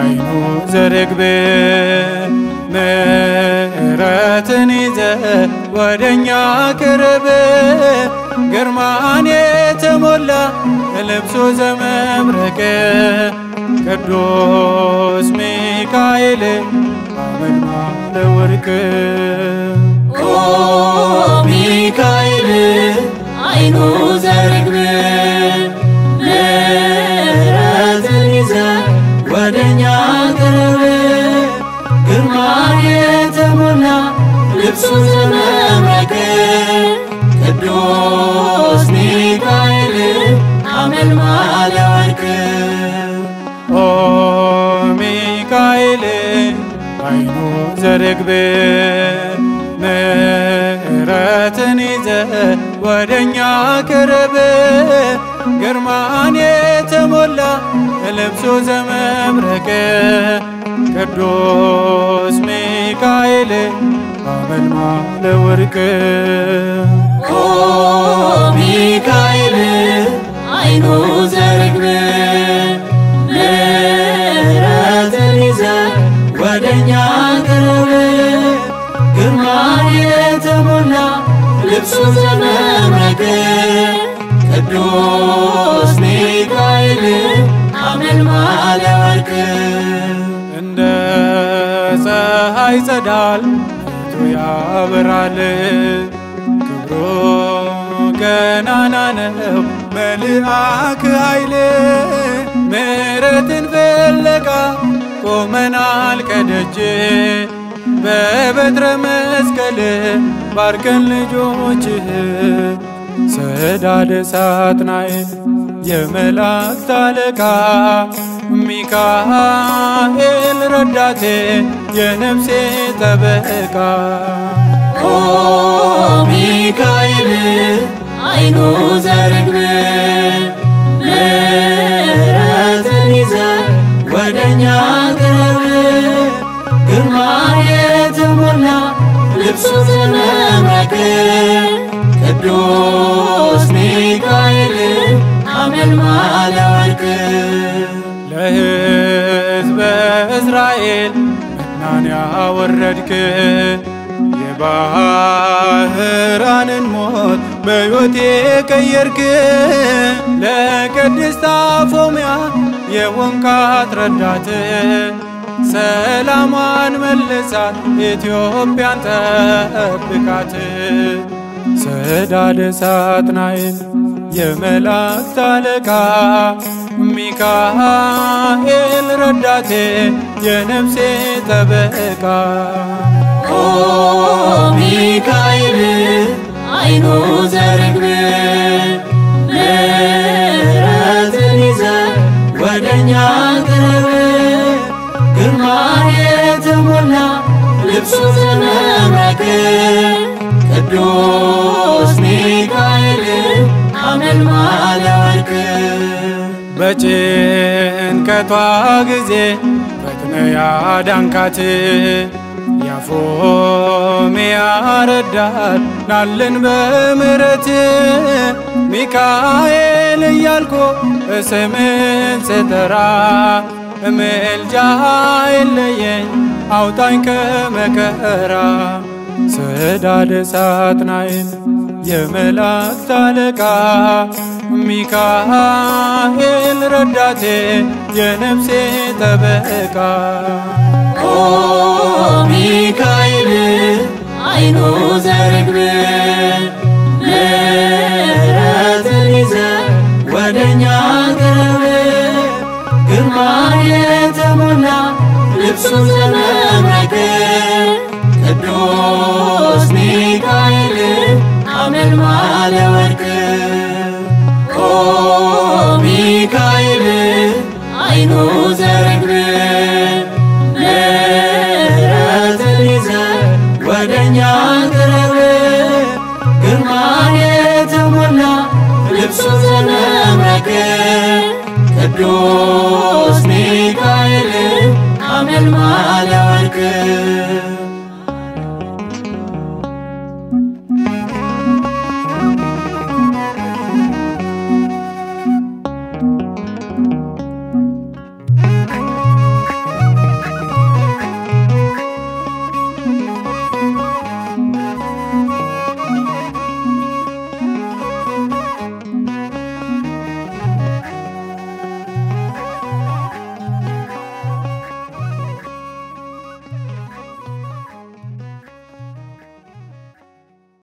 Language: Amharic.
አይኑ ዘርግብ ምሕረትን ይዘ ወደኛ ቅርብ ግርማን የተሞላ ልብሱ ዘመብረቅ ቅዱስ ሚካኤል አመልማለ ወርቅ ኦ ሚካኤል አይኑ ዘርግብ ምሕረትን ይዘ ወደኛ ቅርብ ግርማ የተሞላ ልብሱ ዘመብረቅ ቅዱስ ሚካኤል አመልማለ ወርቅ ኦ ሚካኤል አይኑ ዘርግብ ምሕረትን ይዘ ወደኛ ቅርብ ግርማን የተሞላ ልብሱ ዘመብረቅ ቅዱስ ሚካኤል አመልማለ ወርቅ ኦ ሚካኤል አይኑ ዘርግብ ምሕረትን ይዘ ወደኛ ቅርብ ግርማ የተሞላ ልብሱ ዘመብረቅ ቅዱስ ሚካኤል አመልማለ ወርቅ እንደ ፀሐይ ጸዳል ፊቱ ያበራል ክብሩ ገናና ነው መልአክ ኃይል ምሕረትን ፍለጋ ቆመናል ከደጅ በበትረ መስቀል ባርከን ልጆችህ ሰዳደ ሳጥናኤል የመላእክት አለቃ ሚካኤል ረዳቴ የነፍሴ ጠበቃ ኦ ሚካኤል አይኑ ዘርግብ ምሕረትን ይዘ ወደኛ ቅርብ ግርማ የተሞላ ልብሱ ዘመብረቅ ቅዱስ ሚካኤል አመልማለ ወርቅ ለሕዝበ እስራኤል መናን ያወረድክ የባህራንን ሞት በሕይወቴ ቀየርክ ለቅድስት አፎምያ የወንካት ረዳት ሰላሟን መልሳት ኢትዮጵያን ጠብቃት ሰዳደ ሳጥናኤል የመላእክት አለቃ ሚካኤል ረዳቴ የነፍሴ ጠበቃ ኦ ሚካኤል አይኑ ዘርግብ ምሕረትን ይዘ ወደኛ ቅርብ ግርማ የተሞላ ልብሱ ዘመብረቅ ቅዱስ ሚካኤል አመልማለ ወርቅ በጭንቀቷ ጊዜ ፈጥነ ያዳንካት ያፎምያ ረዳት ናለን በምሕረት ሚካኤል እያልኩ ስምን ስጠራ ምልጃ የለየኝ አውጣኝ ከመከራ ሰዳደ ሳጥናኤል የመላእክት አለቃ ሚካኤል ረዳቴ የነፍሴ ጠበቃ ኦ ሚካኤል አይኑ ዘርግብ ምሕረትን ይዘ ወደኛ ቅርብ ግርማ የተሞላ ልብሱ ዘመብረቅ ቅዱስ ሚካኤል አመልማለ ወርቅ ኦ ሚካኤል አይኑ ዘርግብ ምሕረትን ይዘ ወደኛ ቅርብ ግርማ የተሞላ ልብሱ ዘመብረቅ ቅዱስ